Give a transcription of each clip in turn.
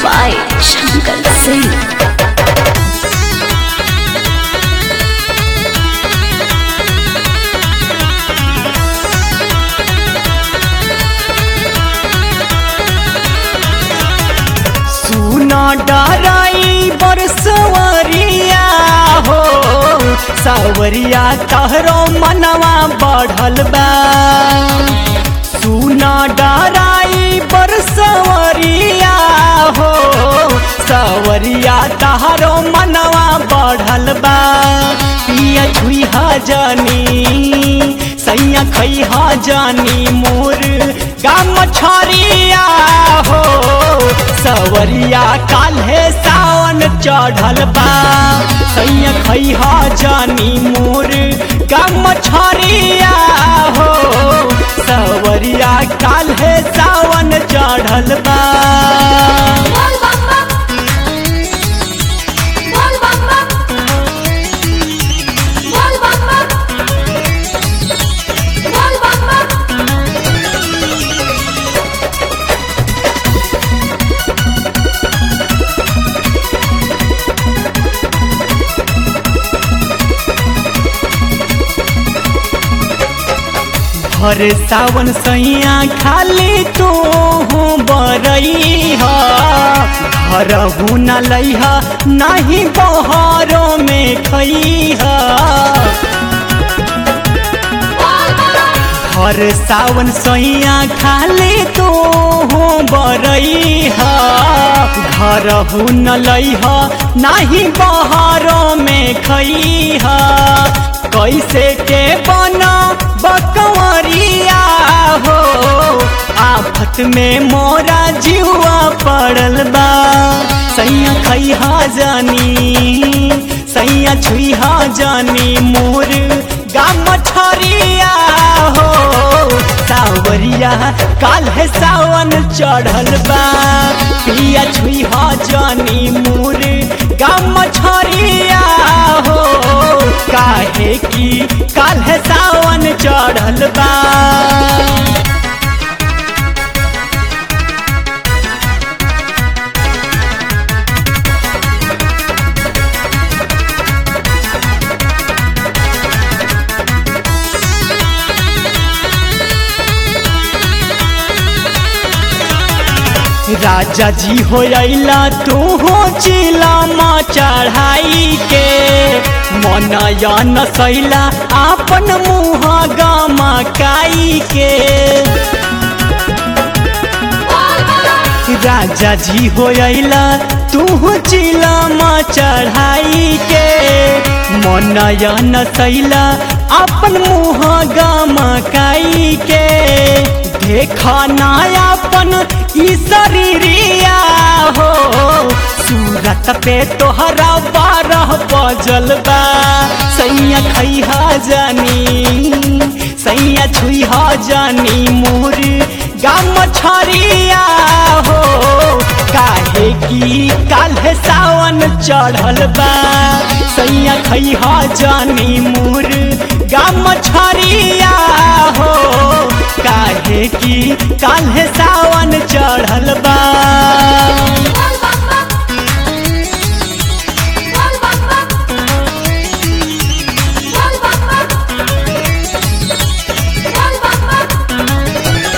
by Shankar Singh. सुना डराई बरसवरिया हो सावरिया तहरो मनवा बढ़ल बा सुना डराई बरसवरिया हो सावरिया तहरो मनवा बढ़ल बा पिया छुई जानी सैया खई जानी मोर गाम छरिया हो सवरिया काल्हे सावन चढ़ल बा सैया खई जानी मोर गाम छरिया हो सवरिया काल्हे सावन चढ़ल बा बोल बम्बा बोल बम्बा बोल बम्बा बोल बम्बा हर सावन सैया खाली तू बरई घर न लैह नहीं बहरों में खई हर सावन सैया खाली तू बरई घर न लैह नहीं बहरों में खई कैसे के बना बकवरिया हो आफत में मोरा जीवा पड़ल बा सैया खैहा जानी सैया छुईहा जानी मोर गाम छरिया हो सावरिया काल है सावन चढ़ल बा पिया छुईहा जानी मोर गाम छरिया हो काहे की काल है सावन चढ़ल बा राजा जी हो अला तू हो चिलामा चढ़ाई के मनया नसैला आपन मुँह गामा काई के राजा जी हो अला तू चिलामा चढ़ाई के मनया नसैला अपन मुँह गामा काई के देखा नायापन ई शरीरिया हो सूरत पे तोहरा बारह बजल बा सैया खैहा जानी सैया छुईहा जानी मोर गाम छरिया हो काहे की काल्हे सावन चढ़ल बा सैया खैहा जानी मोर गाम छरिया हो काहे की काल्हे सावन चढ़ल बा बोल बम्बा बोल बम्बा बोल बम्बा बोल बम्बा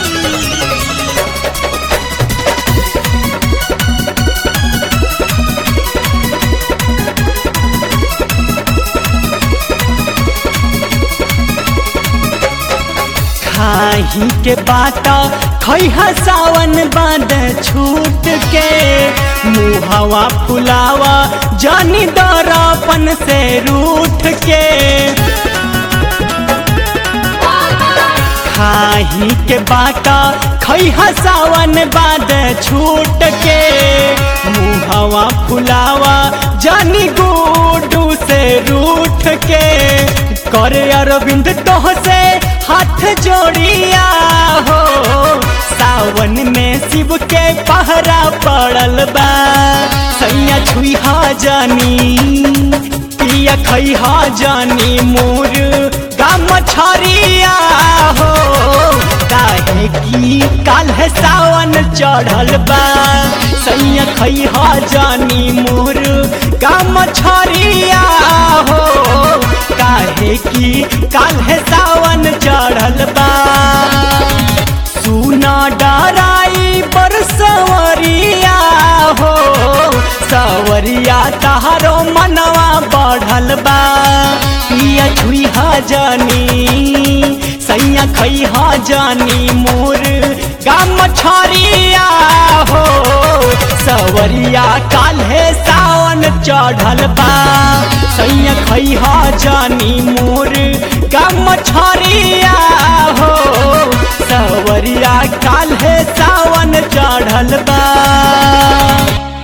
खाही के बाता खैहा सावन बांध छूट के मुहवा फुलावा जानी दरापन से रूठ के खाही के बाटा खैहा सावन बाद छूट के मुहवा फुलावा जानी गुडू से रूठ के करे अरविंद तोह से हाथ जोड़िया हो सावन में शिव के पहरा पड़ल बा सैया छुईहा जानी पिया खैहा जानी मोर गाम छरिया हो काहे काहे की काल है सावन चढ़ल बा सैया खैहा जानी मोर काम छरिया हो काहे की काल है सावन चढ़ल बा सुना डराई पर सवरिया हो सवरिया तहारो मनवा बढ़ल बा पिया छुई जानी सैया खई जानी मोर गाम छरिया हो सवरिया काल्हे सावन चढ़ल बा सैया खई जानी मोर गाम छरिया हो सवरिया काल्हे सावन चढ़ल बा